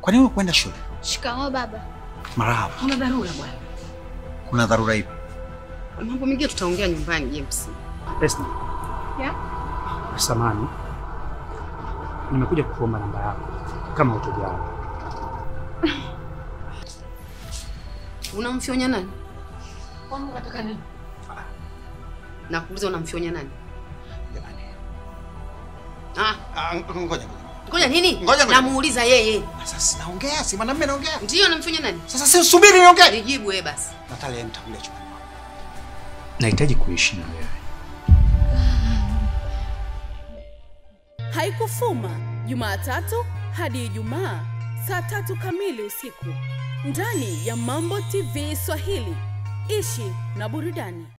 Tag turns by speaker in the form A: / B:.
A: Kwa nini ukwenda shule?
B: Shikamoo baba.
A: Marahaba.
C: Kuna dharura bwana.
A: Kuna dharura ipi?
C: Mambo mengine tutaongea nyumbani James.
D: Esna.
B: Yeah?
D: Samani. Nimekuja kukuomba namba yako kama utojali.
C: Unamfyonya nani?
B: Kwangu unataka nini?
C: Nakuuliza unamfyonya nani?
A: Jamani.
C: Ah,
A: Ah, ngoja ngoja.
C: ngoja nini?
A: Ngoja, ngoja.
C: Namuuliza yeye.
A: Sasa sinaongea, si mwanamume naongea.
C: Ndio namfyonya nani?
A: Sasa si subiri niongee.
C: Nijibu wewe basi.
A: Natalia nitakuja chumbani. mwako.
D: Nahitaji kuishi na wewe.
E: Haikufuma Jumatatu hadi Ijumaa saa tatu kamili usiku ndani ya Mambo TV Swahili. Ishi na burudani.